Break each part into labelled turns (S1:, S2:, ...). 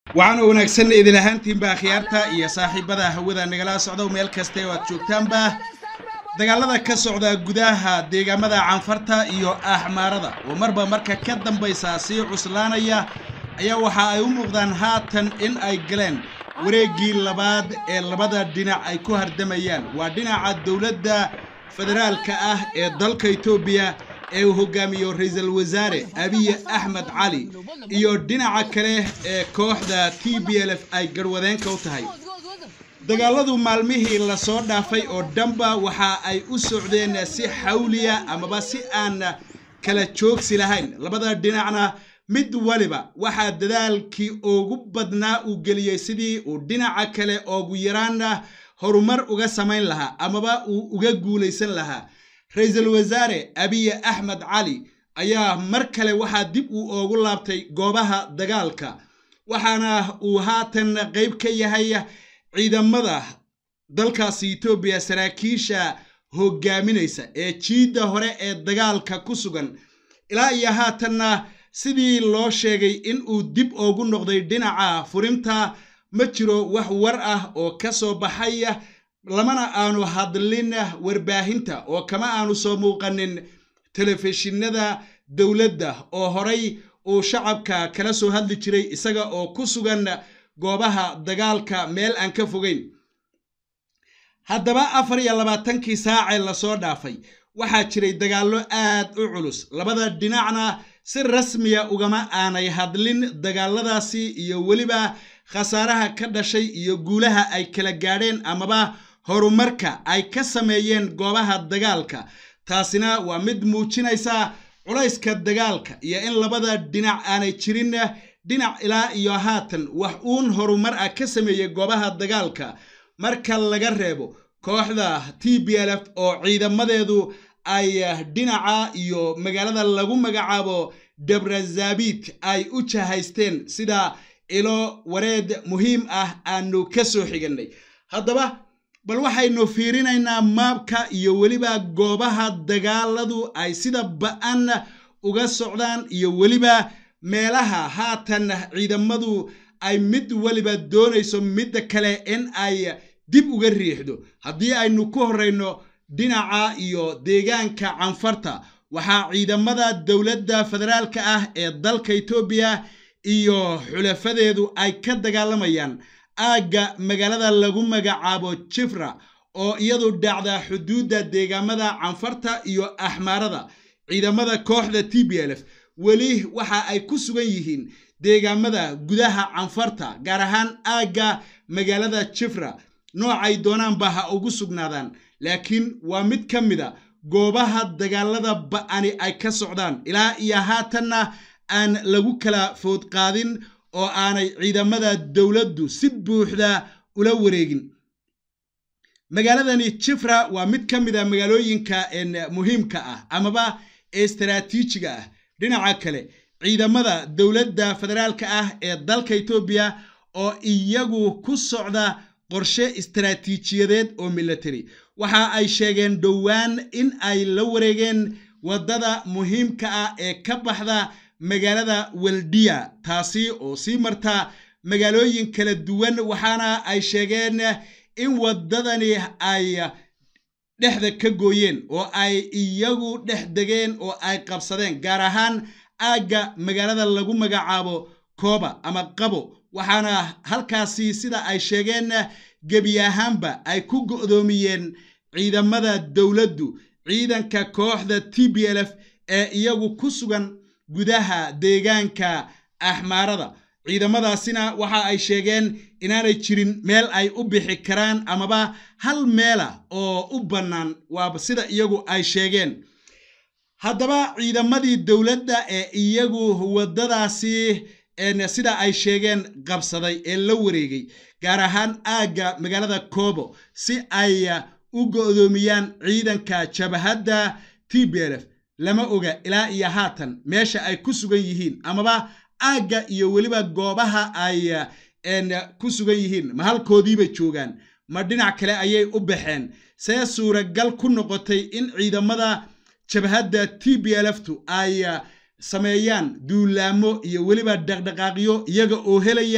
S1: waxaana wanaagsan idin ahaantiinba akhyaarta iyo saaxiibada hawada nagala socdo meel kasta oo aad joogtaanba dagaalada ka socda gudaha deegaamada canfarta iyo axmaarada oo marba marka ka dambaysa sii cuslaanaya ayaa waxa ay u muuqdaan haatan in ay galeen wareeggii labaad ee labada dhinac ay ku hardamayaan waa dhinaca dowladda federaalka ah ee dalka etoobiya ee uu hogaamiyo ra-iisul wasaare abiy axmed cali iyo dhinaca kale ee kooxda t b l f ay garwadeenka u tahay dagaaladu maalmihii lasoo dhaafay oo dhanba waxa ay u socdeen si xawliya amaba si aan kala joogsi lahayn labada dhinacna mid waliba waxaa dadaalkii ugu badnaa uu geliyey sidii uu dhinaca kale oogu yaraana horumar uga samayn lahaa amaba uu uga guulaysan lahaa ra-iisul wasaare abiy axmed cali ayaa mar kale waxaa dib uu oogu laabtay goobaha dagaalka waxaana uu haatan qayb ka yahay ciidamada dalkaasi etoobiya saraakiisha hogaaminaysa ee jiidda hore ee dagaalka ku sugan ilaa iyo haatanna sidii loo sheegay in uu dib oogu noqday dhinaca furinta ma jiro wax war ah oo ka soo baxay lamana aanu hadlin warbaahinta oo kama aanu soo muuqanin telefishinada dowladda oo horay uu shacabka kala soo hadli jiray isaga oo ku sugan goobaha dagaalka meel aan ka fogeyn haddaba afar iyo labaatankii saacee lasoo dhaafay waxaa jiray dagaallo aad u culus labada dhinacna si rasmiya ugama aanay hadlin dagaaladaasi iyo weliba khasaaraha ka dhashay iyo guulaha ay kala gaadheen amaba horumarka ay ka sameeyeen goobaha dagaalka taasina waa mid muujinaysa culayska dagaalka iyo in labada dhinac aanay jirin dhinac ilaa iyo haatan wax uun horumar ah ka sameeyey goobaha dagaalka marka laga reebo kooxda t b l f oo ciidamadeedu ay dhinaca iyo magaalada lagu magacaabo debrazabit ay u jahaysteen sida ilo wareed muhiim ah aanu ka soo xigannay haddaba bal waxaynu fiirinaynaa maabka iyo weliba goobaha dagaaladu ay sida ba-an uga socdaan iyo weliba meelaha haatan ciidamadu ay mid weliba doonayso midda kale in ay dib uga riixdo haddii aynu ku horreyno dhinaca iyo deegaanka canfarta waxaa ciidamada dowladda federaalka ah ee dalka etoobiya iyo xulafadeedu ay ka dagaalamayaan aagga magaalada lagu magacaabo jifra oo iyadu dhacda xuduudda deegaamada canfarta iyo axmaarada ciidamada kooxda t b l f weli waxa ay ku sugan yihiin deegaamada gudaha canfarta gaar ahaan aagga magaalada jifra noocay doonaanba ha ugu sugnaadaan laakiin waa mid ka mida goobaha dagaalada ba-ani ay ka socdaan ilaa iyo haatanna aan lagu kala food qaadin oo aanay ciidamada dowladdu si buuxda ula wareegin magaaladani jifra waa mid ka mid a magaalooyinka muhiimka ah amaba istaraatiijiga ah dhinaca kale ciidamada dowladda federaalka ah ee dalka etoobiya oo iyagu ku socda qorshe istaraatiijiyadeed oo military waxa ay sheegeen dhowaan in ay la wareegeen waddada muhiimka ah ee ka baxda magaalada weldiya taasi oo sii marta magaalooyin kala duwan waxaana ay sheegeen in waddadani ay dhexda ka gooyeen oo ay iyagu dhex degeen oo ay qabsadeen gaar ahaan aagga magaalada lagu magacaabo kooba ama qabo waxaana halkaasi sida ay sheegeen gebi ahaanba ay ku go'doomiyeen ciidamada dowladdu ciidanka kooxda t b l f ee iyagu ku sugan gudaha deegaanka axmaarada ciidamadaasina waxa ay sheegeen inaanay jirin meel ay u bixi karaan amaba hal meela oo u bannaan waaba sida iyagu ay sheegeen haddaba ciidamadii dowladda ee iyagu waddadaasi sida ay sheegeen qabsaday ee la wareegay gaar ahaan aagga magaalada koobo si ay u go'doomiyaan ciidanka jabahadda t b l f lama oga ilaa iyo haatan meesha ay ku sugan yihiin amaba aagga iyo weliba goobaha ay ku sugan yihiin ma halkoodiibay joogaan ma dhinac kale ayay u baxeen see suuragal ku noqotay in ciidamada jabhadda t b l ftu ay sameeyaan duulaamo iyo weliba dhaqdhaqaaqyo iyaga oo helaya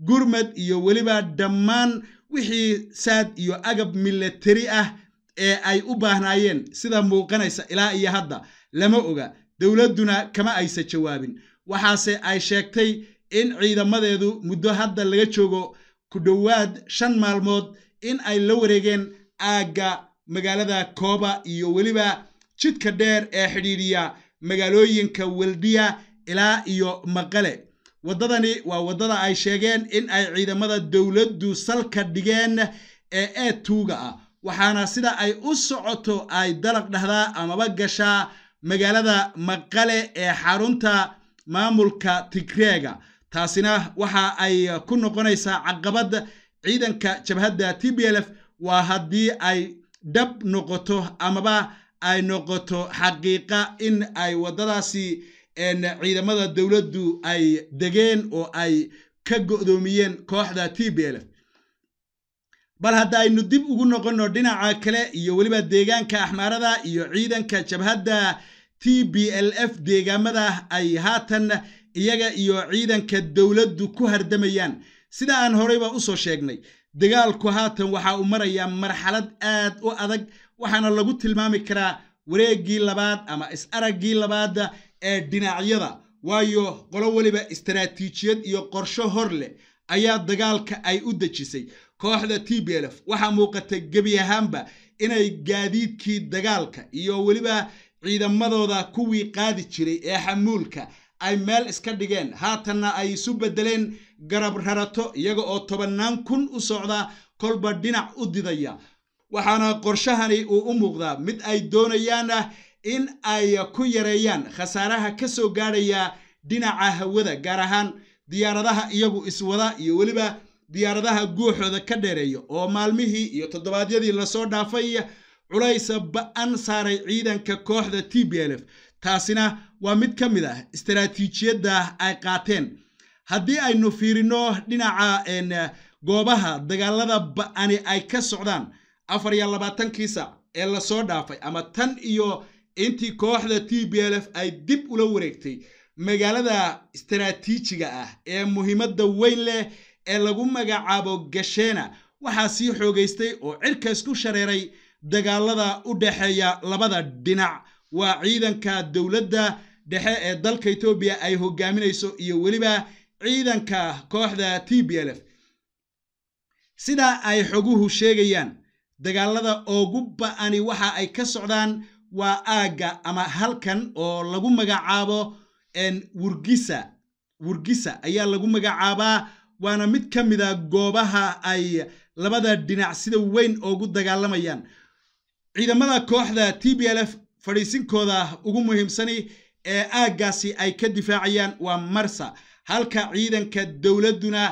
S1: gurmad iyo weliba dhammaan wixii saad iyo agab milatari ah ee ay u baahnaayeen sida muuqanaysa ilaa iyo hadda lama oga dowladduna kama aysa jawaabin waxaase ay sheegtay in ciidamadeedu muddo hadda laga joogo ku dhowaad shan maalmood in ay la wareegeen aagga magaalada kooba iyo weliba jidka dheer ee xidhiidhiya magaalooyinka weldiya ilaa iyo maqale waddadani waa waddada ay sheegeen in ay ciidamada dowladdu salka dhigeen ee eetuuga ah waxaana sida ay u socoto ay dalaq dhahdaa amaba gashaa magaalada maqale ee xarunta maamulka tigreega taasina waxa ay ku noqonaysaa caqabad ciidanka jabhadda t b l f waa haddii ay dhab noqoto amaba ay noqoto xaqiiqa in ay waddadaasi ciidamada dowladdu ay degeen oo ay ka go'doomiyeen kooxda t b l f bal hadda aynu dib ugu noqonno dhinaca kale iyo weliba deegaanka axmaarada iyo ciidanka jabhadda t b l f deegaamada ay haatan iyaga iyo ciidanka dowladdu ku hardamayaan sida aan horeyba usoo sheegnay dagaalku haatan waxa uu marayaa marxalad aad u adag waxaana lagu tilmaami karaa wareeggii labaad ama is-araggii labaad ee dhinacyada waayo qolo weliba istaraatiijiyad iyo qorsho hor leh ayaa dagaalka ay u dejisay kooxda t b l f waxaa muuqata gebi ahaanba inay gaadiidkii dagaalka iyo weliba ciidamadooda kuwii qaadi jiray ee xamuulka ay meel iska dhigeen haatanna ay isu beddeleen garab rarato iyaga oo tobannaan kun u socda kolba dhinac u didaya waxaana qorshahani uu u muuqdaa mid ay doonayaan in ay ku yareeyaan khasaaraha ka soo gaadhaya dhinaca hawada gaar ahaan diyaaradaha iyagu iswada iyo weliba diyaaradaha guuxooda ka dheereeya oo maalmihii iyo toddobaadyadii lasoo dhaafay culaysa ba-an saaray ciidanka kooxda t b l f taasina waa mid ka mid ah istaraatiijiyadda ay qaateen haddii aynu fiirino dhinaca goobaha dagaalada ba-ani ay ka socdaan afar iyo labaatankii sac ee lasoo dhaafay ama tan iyo intii kooxda t b l f ay dib ula wareegtay magaalada istaraatiijiga ah ee muhiimadda weyn leh ee lagu magacaabo gasheena waxaa sii xoogaystay oo cirkaas ku shareeray dagaalada u dhexeeya labada dhinac waa ciidanka dowladda dhexe ee dalka etoobiya ay hogaaminayso iyo weliba ciidanka kooxda t b l f sidaa ay xoguhu sheegayaan dagaalada ugu ba-ani waxa ay ka socdaan waa aagga ama halkan oo lagu magacaabo wurgisa wurgisa ayaa lagu magacaabaa waana mid ka mid a goobaha ay labada dhinac sida weyn ugu dagaalamayaan ciidamada kooxda t b l f fadhiisinkooda ugu muhiimsani ee aaggaasi ay ka difaacayaan waa marsa halka ciidanka dowladduna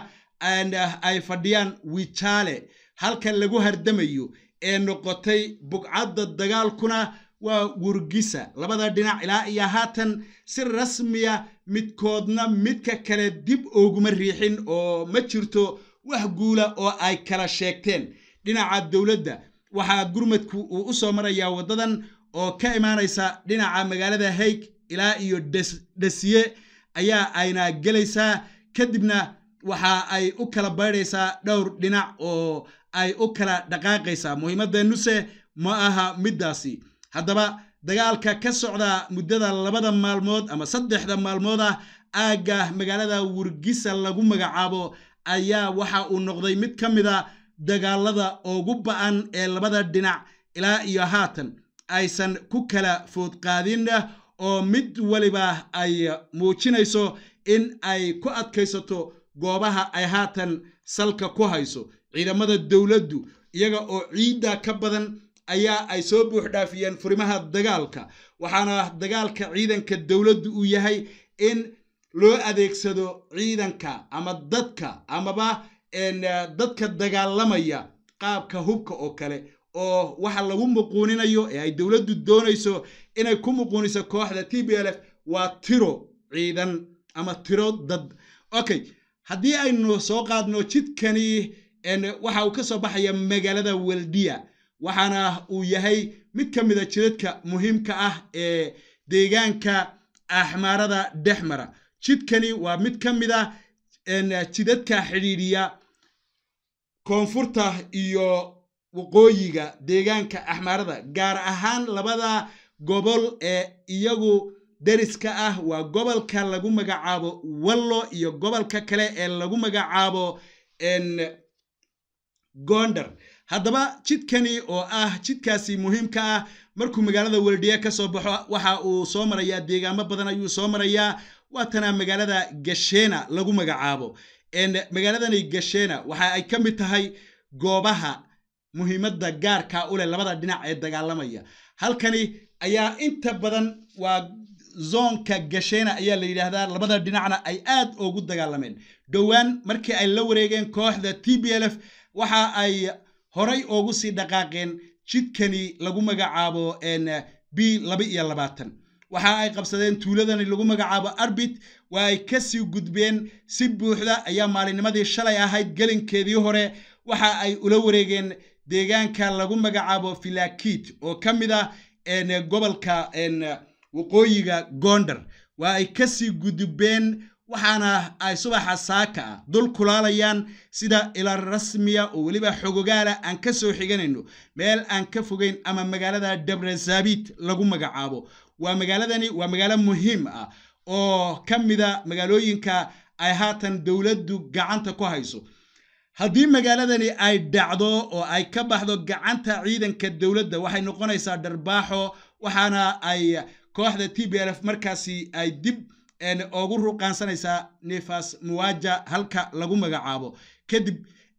S1: ay fadhiyaan wijaale halka lagu hardamayo ee noqotay bugcadda dagaalkuna waa wurgisa labada dhinac ilaa iyo haatan si rasmiya midkoodna midka kale dib ooguma riixin oo ma jirto wax guula oo ay kala sheegteen dhinaca dowladda waxaa gurmadku uu u soo marayaa waddadan oo ka imaanaysa dhinaca magaalada hayg ilaa iyo dhasiye ayaa ayna gelaysaa kadibna waxa ay u kala baydhaysaa dhowr dhinac oo ay u kala dhaqaaqaysaa muhiimadeennuse ma aha middaasi haddaba dagaalka ka socda muddada labada maalmood ama saddexda maalmood ah aagga magaalada wurgisa lagu magacaabo ayaa waxa uu noqday mid ka mid a dagaalada ugu ba-an ee labada dhinac ilaa iyo haatan aysan ku kala foodqaadin oo mid waliba ay muujinayso in ay ku adkaysato goobaha ay haatan salka ku hayso ciidamada dowladdu iyaga oo ciidda ka badan ayaa ay soo buux dhaafiyeen furimaha dagaalka waxaana dagaalka ciidanka dowladdu uu yahay in loo adeegsado ciidanka ama dadka amaba dadka dagaalamaya qaabka hubka oo kale oo waxa lagu muquuninayo ee ay dowladdu doonayso inay ku muquuniso kooxda t b l f waa tiro ciidan ama tiro dad okay haddii aynu soo qaadno jidkani waxa uu ka soo baxaya magaalada weldiya waxaana uu yahay mid ka mida jidadka muhiimka ah ee deegaanka axmaarada dhexmara jidkani waa mid ka mid a jidadka xidhiidhiya koonfurta iyo waqooyiga deegaanka axmaarada gaar ahaan labada gobol ee iyagu deriska ah waa gobolka lagu magacaabo wallo iyo gobolka kale ee lagu magacaabo gondar haddaba jidkani oo ah jidkaasi muhiimka ah markuu magaalada weldhiye ka soo baxo waxa uu soo marayaa deegaamo badan ayuu soo marayaa waatana magaalada gashena lagu magacaabo magaaladani gashena waxa ay ka mid tahay goobaha muhiimadda gaarka u leh labada dhinac ee dagaalamaya halkani ayaa inta badan waa zoonka gashena ayaa la yidhaahdaa labada dhinacna ay aad ugu dagaalameen dhowaan markii ay la wareegeen kooxda t b l f waxa ay horay ugu sii dhaqaaqeen jidkani lagu magacaabo b laba iyo labaatan waxa ay qabsadeen tuuladani lagu magacaabo arbit waa ay kasii gudbeen si buuxda ayaa maalinnimadii shalay ahayd gelinkeedii hore waxa ay ula wareegeen deegaanka lagu magacaabo filakit oo ka mid ah gobolka waqooyiga gondar waa ay kasii gudbeen waxaana ay subaxa saaka ah dul kulaalayaan sida ila rasmiya oo weliba xogogaala aan ka soo xiganayno meel aan ka fogeyn ama magaalada dabrazabit lagu magacaabo waa magaaladani waa magaalo muhiim ah oo ka mida magaalooyinka ay haatan dowladdu gacanta ku hayso haddii magaaladani ay dhacdo oo ay ka baxdo gacanta ciidanka dowladda waxay noqonaysaa dharbaaxo waxaana ay kooxda t b l f markaasi ay dib ugu ruqaansanaysaa nefas muwaja halka lagu magacaabo kadib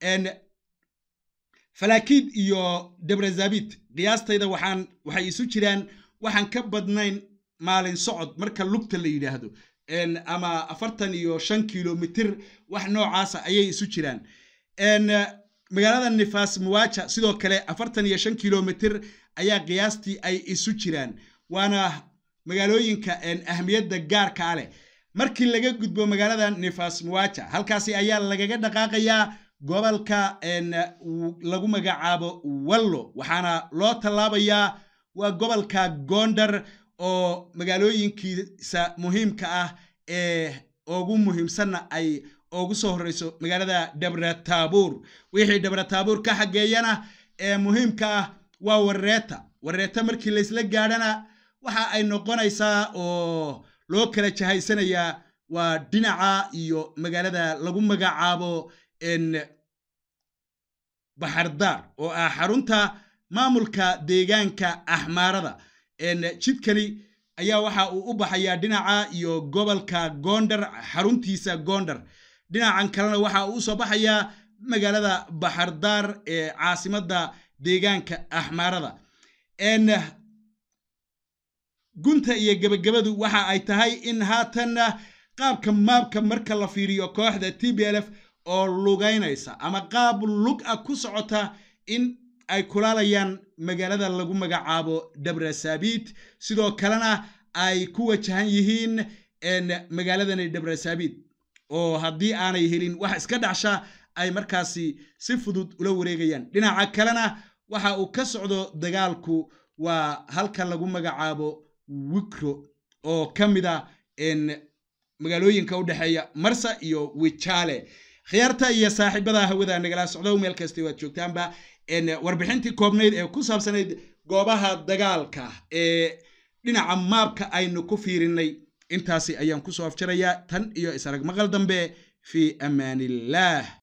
S1: falakid iyo dabrazabit qiyaastayda waxaan waxay isu jiraan waxaan ka badnayn maalin socod marka lugta la yidhaahdo ama afartan iyo shan kilomitir wax noocaasa ayay isu jiraan magaalada nefas muwaja sidoo kale afartan iyo shan kilomitir ayaa qiyaastii ay isu jiraan waana magaalooyinka ahmiyadda gaarkaa leh markii laga gudbo magaalada nefas muwaja halkaasi ayaa lagaga dhaqaaqayaa gobolka lagu magacaabo wallo waxaana loo tallaabayaa waa gobolka gondar oo magaalooyinkiisa muhiimka ah ee ugu muhiimsanna ay ugu soo horreyso magaalada dhabratabuur wixii dhabratabuur ka xageeyana ee muhiimka ah waa wareeta wareeta markii laysla gaadhana waxa ay noqonaysaa oo loo kala jahaysanayaa waa dhinaca iyo magaalada lagu magacaabo baxardaar oo ah xarunta maamulka deegaanka axmaarada jidkani ayaa waxa uu u baxayaa dhinaca iyo gobolka gondar xaruntiisa gondar dhinacan kalena waxa uu usoo baxayaa magaalada baxardaar ee caasimadda deegaanka axmaarada gunta iyo gebagabadu waxa ay tahay in haatanna qaabka maabka marka la fiiriyo kooxda t b l f oo lugaynaysa ama qaab lug ah ku socota in ay kulaalayaan magaalada lagu magacaabo dhabrasabit sidoo kalena ay ku wajahan yihiin magaaladani dhabrasabit oo haddii aanay helin wax iska dhacsha ay markaasi si fudud ula wareegayaan dhinaca kalena waxa uu ka socdo dagaalku waa halka lagu magacaabo wikro oo ka mid a magaalooyinka u dhexeeya marsa iyo wijaale khiyaarta iyo saaxiibada hawada nagala socdo meel kasta waad joogtaanba warbixintii koobnayd ee ku saabsanayd goobaha dagaalka ee dhinaca maabka aynu ku fiirinay intaasi ayaan kusoo afjarayaa tan iyo isarag maqal dambe fi amaan illaah